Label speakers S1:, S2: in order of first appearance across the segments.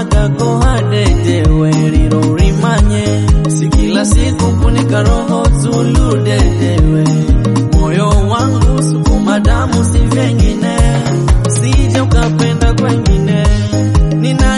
S1: kako hadedewe riro rimanye si kila siku kunika roho zulu dedewe moyo wangu sukuma damu si vengine sije ukapenda kwengine nina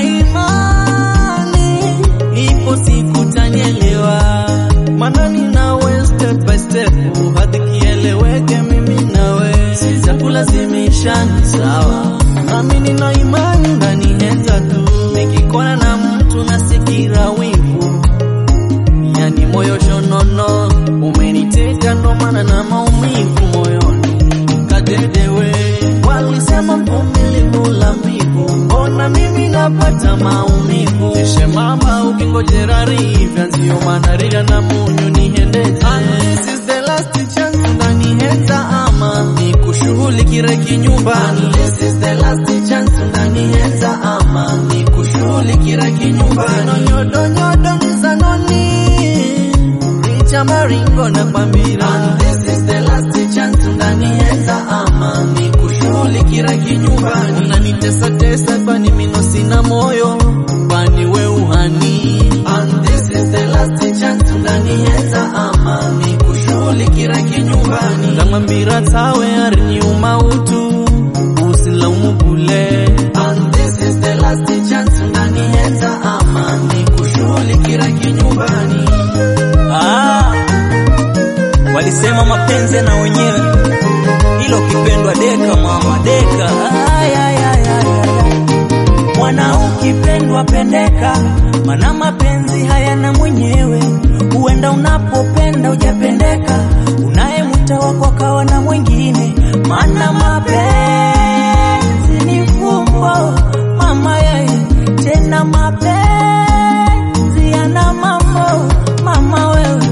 S1: imani ipo siku tanielewa maana ninawe step by step hadi kieleweke mimi nawe sitakulazimisha ni sawa nami nina imani unanihenza tu nikikona na mtu nasikira wivu yani moyo shonono umeniteka ndo maana na maumivu moyoni kadedewe walisema mvumilivu la mbivu mbona mimi napata maumivu ishe mama ukingojera rivya nzio maana rira na munyu nihendeza And this is the last chance unanihenza ama nikushughulikire kinyumbani And this is the last chance unanihenza ama nikushughulikire kinyumbani nonyodo nyodo nizanoni richa maringo na kwambira And this is the last chance unanihenza ama nikushughulikire kinyumbani unanitesa tesa kwani mino sina moyo kwani we uhani And this is the last chance unanihenza ama nikushughulikire kinyumbani ngamwambira tawe ariniuma utu usilaumu bule And this is the last chance unanihenza ama nikushughulikire kinyumbani
S2: Ah, walisema mapenzi na wenyewe, ilo kipendwa deka mama deka. Ay, ay, ay, ay, ay. Mwana ukipendwa pendeka, mana mapenzi hayana mwenyewe. Huenda unapopenda ujapendeka, unayemwita wako akawa na mwingine, mana mapenzi ni fumbo mama yeye, tena mapenzi yana mambo mama wewe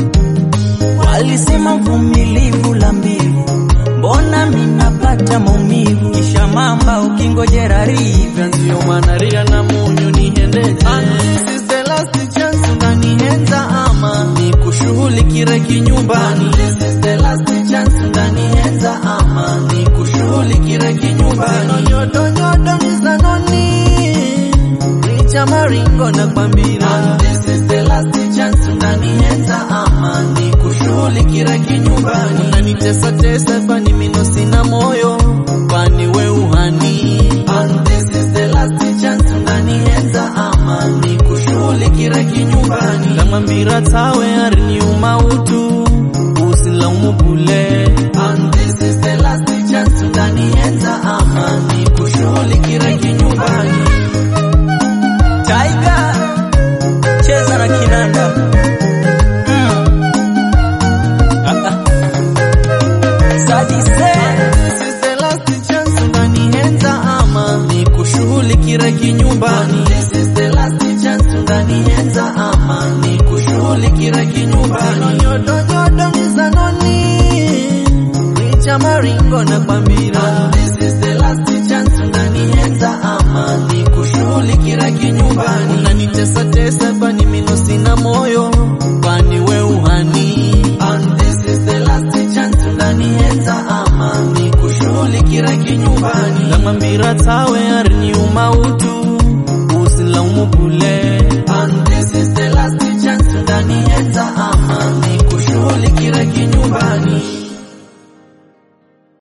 S2: Walisema mvumilivu la mbivu, mbona minapata maumivu? Kisha mamba ukingojera rivya
S1: nzio maana rira na munyu nihendeza And this is the last chance unanihenza ama nikushughulikire kinyumbani And this is the last chance unanihenza ama nikushughulikire kinyumbani nyodo nyodo nizanoni richa maringo na kwambira And this is the last chance unanihenza ama nikushughulikire kinyumbani unanitesa tesa kwani mino sina moyo kwani we uhani And this is the last chance unanihenza ama nikushughulikire kinyumbani ngamwambira tawe ariniuma utu usilaumu bule And this is the last chance unanihenza ama nikushughulikire kinyumbani
S2: Tiger cheza na kinanda mm. ah, ah. Sadise
S1: This is the last chance unanihenza ama nikushughulikire kinyumbani This is the last chance unanihenza ama nikushughulikire kinyumbani nyodo nyodo nizanoni richa maringo na kwambira This is the last chance unanihenza ama nikushughulikire kinyumbani unanitesa tesa kwani mino sina moyo kwani we uhani And this is the last chance unanihenza ama nikushughulikire kinyumbani ngamwambira tawe ariniuma utu usilaumu bule And this is the last chance unanihenza ama nikushughulikire kinyumbani